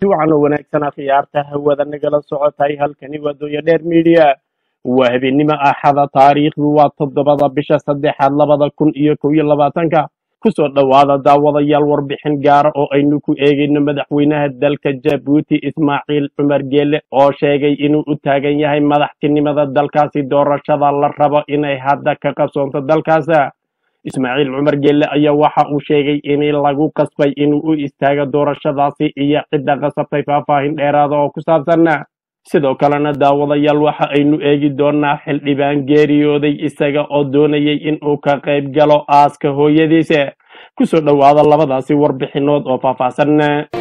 wacan oo wanaagsan akhyaarta hawada nagala socotay halkani waa dooya dheer midiya waa habeenimo axada taariikhdu waa toddobada bisha saddexaad labada kun iyo kow iyo labaatanka kusoo dhowaada daawadayaal warbixin gaara oo aynu ku eegayno madaxweynaha dalka jabuuti ismaaciil cumar geele oo sheegay inuu u taagan yahay madaxtinimada dalkaasi doorashada la rabo inay hadda ka qabsoonto dalkaas ismaaciil cumar geelle ayaa waxa uu sheegay in lagu qasbay inuu u istaago doorashadaasi iyo cidda qasabtay faahfaahin dheeraada oo ku saabsan sidoo kalena daawadayaal waxa aynu eegi doonaa xildhibaan geeriyooday isaga oo doonayay inuu ka qayb galo aaska hooyadiisa kusoo dhowaada labadaasi warbixinood oo faahfaahsan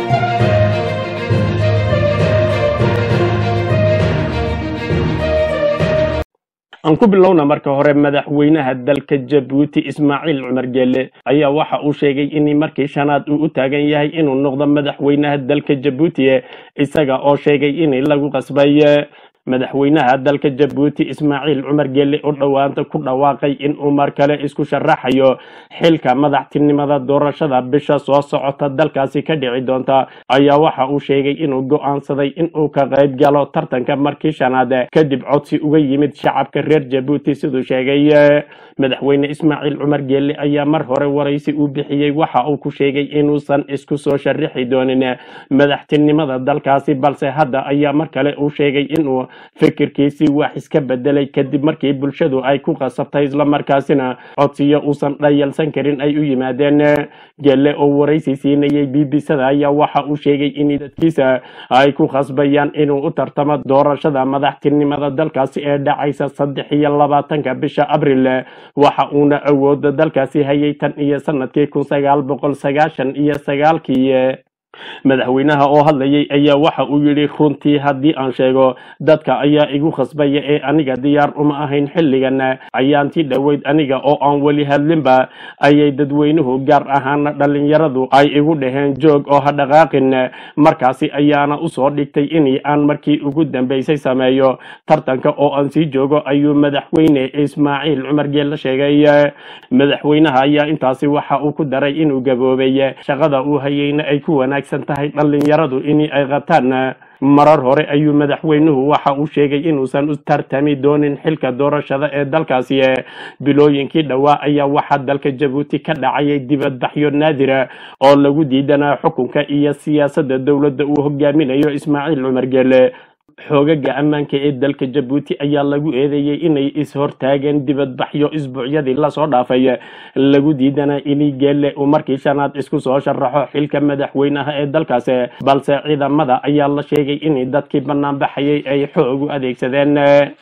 aan ku bilowna marka hore madaxweynaha dalka jabuuti ismaaciil cumar geele ayaa waxa uu sheegay in markii shanaad uu u taagan yahay inuu noqdo madaxweynaha dalka jabuuti isaga oo sheegay in lagu qasbay madaxweynaha dalka jabuuti ismaaciil cumar geele oo dhowaanta ku dhawaaqay inuu mar kale isku sharaxayo xilka madaxtinimada doorashada bisha soo socota dalkaasi ka dhici doonta ayaa waxa uu sheegay inuu go'aansaday inuu ka qayb galo tartanka markii shanaad kadib codsi uga yimid shacabka reer jabuuti siduu sheegay madaxweyne ismaaciil cumar geele ayaa mar hore waraysi uu bixiyey waxa uu ku sheegay inuusan isku soo sharixi doonin madaxtinimada dalkaasi balse hadda ayaa mar kale uu sheegay inuu fikirkiisii wax iska bedelay kadib markii bulshadu ay ku qasabtay islamarkaasina codsiyo uusan dhayalsan karin ay u yimaadeen gelle oo waraysi siinayay b b sada ayaa waxa uu sheegay in dadkiisa ay ku khasbayaan inuu u tartamo doorashada madaxtinimada dalkaasi ee dhacaysa saddex iyo labaatanka bisha abril waxa uuna awooda dalkaasi hayay tan iyo sanadkii kun sagaal boqol sagaashan iyo sagaalkii madaxweynaha oo hadlayay ayaa waxa uu yidhi runtii haddii aan sheego dadka ayaa igu khasbaya ee aniga diyaar uma ahayn xilligan ayaantii dhoweyd aniga oo aan weli hadlinba ayay dadweynuhu gaar ahaana dhallinyaradu ay igu dhaheen joog oo ha dhaqaaqin markaasi ayaana usoo dhigtay in aan markii ugu dambeysay sameeyo tartanka oo aan sii joogo ayuu madaxweyne ismaaciil cumar geelle sheegay madaxweynaha ayaa intaasi waxa uu ku daray inuu gaboobay shaqada uu hayeyna ay ku wanaagsan tahay dhallinyaradu in ay qataan marar hore ayuu madaxweynuhu waxa uu sheegay inuusan u tartami doonin xilka doorashada ee dalkaasi bilooyinkii dhowaa ayaa waxaa dalka jabuuti ka dhacayay dibadbaxyo naadira oo lagu diidanaa xukunka iyo siyaasadda dowladda uu hogaaminayo ismaaciil cumar geele xoogaga ammaanka ee dalka jabuuti ayaa lagu eedeeyey inay is-hortaageen dibadbaxyo isbuucyadii lasoo dhaafay lagu diidanaa ini geelle uu markii shanaad isku soo sharaxo xilka madaxweynaha ee dalkaasi balse ciidamada ayaa la sheegay in dadkii banaanbaxayay ay xoog u adeegsadeen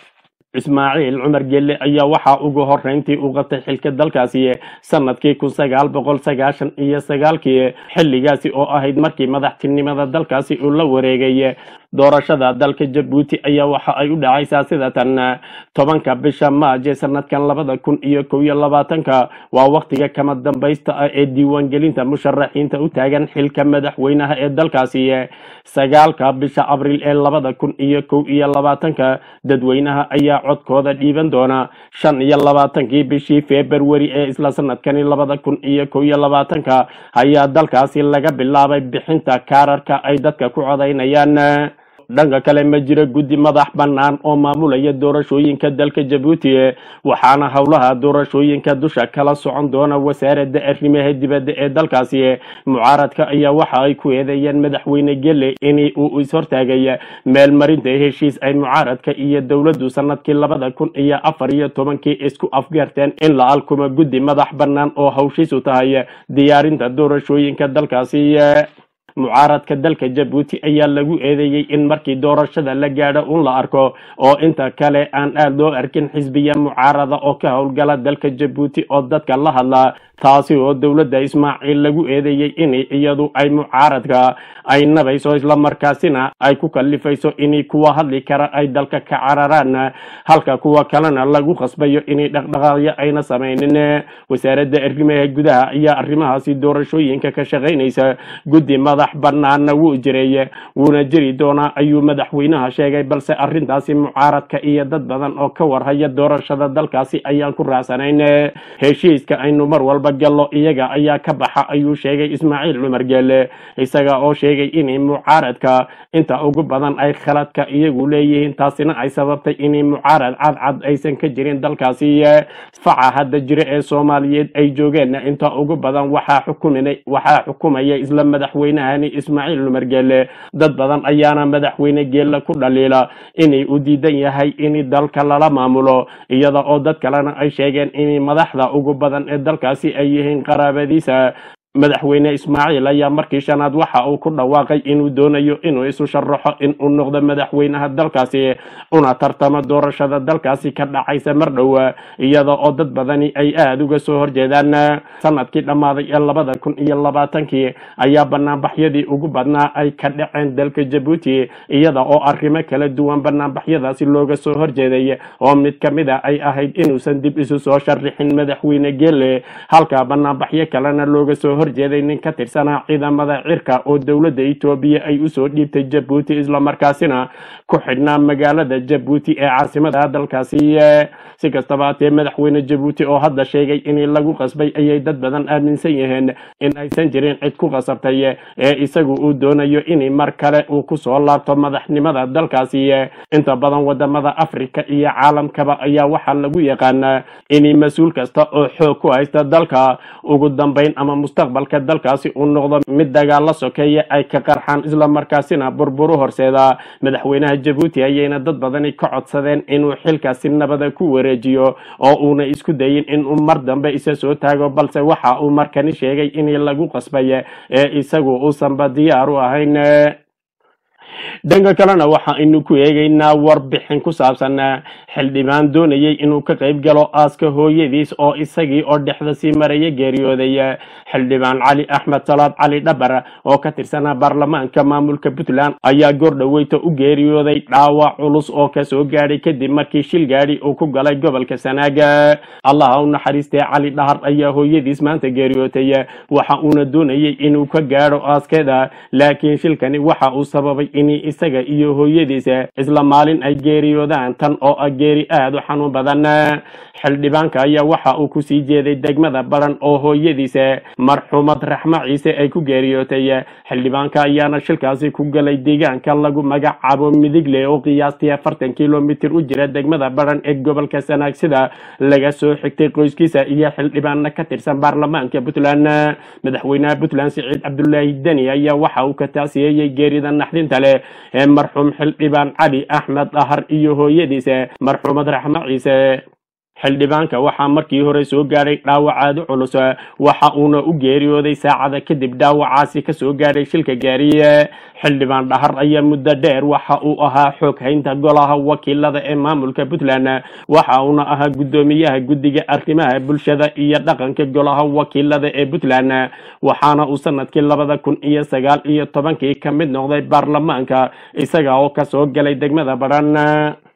ismaaciil cumar geelle ayaa waxaa ugu horeyntii u qabtay xilka dalkaasi sanadkii kun sagaal boqol sagaashan iyo sagaalkii xilligaasi oo ahayd markii madaxtinimada dalkaasi uu la wareegay doorashada dalka jabuuti ayaa waxa ay u dhacaysaa sida tan tobanka bisha maaje sanadkan labada kun iyo kow iyo labaatanka waa waktiga kama dambaysta ah ee diiwaangelinta musharaxiinta u taagan xilka madaxweynaha ee dalkaasi sagaalka bisha abriil ee labada kun iyo kow iyo labaatanka dadweynaha ayaa codkooda dhiiban doona shan iyo labaatankii bishii februari ee isla sanadkani labada kun iyo kow iyo labaatanka ayaa dalkaasi laga bilaabay bixinta kaararka ay dadka ku codaynayaan dhanka kale ma jiro guddi madax bannaan oo maamulaya doorashooyinka dalka jabuuti waxaana howlaha doorashooyinka dusha kala socon doona wasaaradda arrimaha dibadda ee dalkaasi mucaaradka ayaa waxa ay ku eedeeyeen madaxweyne gelle in uu ishortaagay meel marinta heshiis ay mucaaradka iyo dowladdu sanadkii labada kun iyo afar iyo tobankii isku afgarteen in la alkumo guddi madax bannaan oo hawshiisu tahay diyaarinta doorashooyinka dalkaasi mucaaradka dalka jabuuti ayaa lagu eedeeyey in markii doorashada la gaadho un la arko oo inta kale aan aad loo arkin xisbiya mucaarada oo ka howlgala dalka jabuuti oo dadka la hadla taasi oo dowladda ismaaciil lagu eedeeyey in iyadu ay mucaaradka ay nabayso islamarkaasina ay ku kalifayso in kuwa hadli kara ay dalka ka cararaan halka kuwa kalena lagu khasbayo in dhaqdhaqaaqyo ayna samaynin wasaaradda arrimaha gudaha ayaa arrimahaasi doorashooyinka ka shaqaynaysa guddi madax madax banaana wuu jiray wuuna jiri doonaa ayuu madaxweynaha sheegay balse arrintaasi mucaaradka iyo dad badan oo ka warhaya doorashada dalkaasi ayaan ku raacsanayn heshiiska aynu mar walba gallo iyaga ayaa ka baxa ayuu sheegay ismaaciil cumar geele isaga oo sheegay in mucaaradka inta ugu badan ay khaladka iyagu leeyihiin taasina ay sababtay in mucaarad cadcad aysan ka jirin dalkaasi faca hadda jira ee soomaaliyeed ay joogeen inta ugu badan waxaa xukuminay waxaa xukumaya isla madaxweynahani ismaaciil cumar geele dad badan ayaana madaxweyne geele ku dhaliila inay u diidan yahay in dalka lala maamulo iyada oo dad kalena ay sheegeen in madaxda ugu badan ee dalkaasi ay yihiin qaraabadiisa madaxweyne ismaaciil ayaa markii shanaad waxa uu ku dhawaaqay inuu doonayo inuu isu sharaxo in uu noqdo madaxweynaha dalkaasi una tartamo doorashada dalkaasi ka dhacaysa mar dhow iyada oo dad badani ay aada uga soo horjeedaan sanadkii dhammaaday ee labada kun iyo labaatankii ayaa banaanbaxyadii ugu badnaa ay ka dhaceen dalka jabuuti iyada oo arrimo kala duwan banaanbaxyadaasi looga soo horjeeday oo mid ka mid a ay ahayd inuusan dib isu soo sharixin madaxweyne geele halka banaanbaxyo kalena looga soo horjeeday nin ka tirsanaa ciidamada cirka oo dowladda etoobiya ay usoo dhiibtay jabuuti islamarkaasina ku xidhnaa magaalada jabuuti ee caasimada dalkaasi si kastaba hatee madaxweyne jabuuti oo hadda sheegay in lagu qasbay ayay dad badan aaminsan yihiin in aysan jirin cid ku qasabtay ee isagu uu doonayo in mar kale uu kusoo laabto madaxnimada dalkaasi inta badan wadamada afrika iyo caalamkaba ayaa waxaa lagu yaqaanaa in mas-uul kasta oo xoog ku haysta dalka ugu dambeyn ama mustaqbalka dalkaasi uu noqdo mid dagaalo sokeeya ay ka qarxaan islamarkaasina burburu horseeda madaxweynaha jabuuti ayayna dad badani ka codsadeen inuu xilkaasi nabada ku wareejiyo oo uuna isku dayin inuu mar dambe isa soo taago balse waxa uu markani sheegay in lagu qasbay ee isagu uusanba diyaar u ahayn dhanka kalena waxaaynu ku eegaynaa warbixin ku saabsan xildhibaan doonayay inuu ka qayb galo aaska hooyadiis oo isagii oo dhexda sii maraya geeriyooday xildhibaan cali axmed salaad cali dhabar oo ka tirsanaa baarlamaanka maamulka puntland ayaa goordhaweyta u geeriyooday dhaawac culus oo kasoo gaadhay kadib markii shil gaadhi uu ku galay gobolka sanaaga allaha u naxariistay cali dhahar ayaa hooyadiis maanta geeriyootay waxa uuna doonayay inuu ka gaadho aaskeeda laakiin shilkani waxa uu sababay in isaga iyo hooyadiisa isla maalin ay geeriyoodaan tan oo ah geeri aada u xanuun badan xildhibaanka ayaa waxa uu kusii jeeday degmada baran oo hooyadiisa marxuumad raxmo ciise ay ku geeriyootay xildhibaanka ayaana shilkaasi ku galay deegaanka lagu magacaabo midigle oo qiyaastii afartan kilomitir u jira degmada baran ee gobolka sanaag sida laga soo xigtay qoyskiisa iyo xildhibaana ka tirsan baarlamaanka puntland madaxweynaha puntland siciid cabdulaahi deni ayaa waxa uu ka taasiyeeyey geerida naxdinta leh ee marxuum xildhibaan cali axmed dahar iyo hooyadiisa marxuumad raxmo ciise xildhibaanka waxaa markii hore soo gaadhay dhaawacaadu culus waxa uuna u geeriyooday saacada kadib dhaawacaasi kasoo gaadhay shilka gaariye xildhibaan dhahar ayaa muddo dheer waxa uu ahaa xoog haynta golaha wakiilada ee maamulka puntland waxa uuna ahaa guddoomiyaha guddiga arrimaha bulshada iyo dhaqanka golaha wakiilada ee puntland waxaana uu sanadkii labada kun iyo sagaal iyo tobankii ka mid noqday baarlamaanka isaga oo kasoo galay degmada baran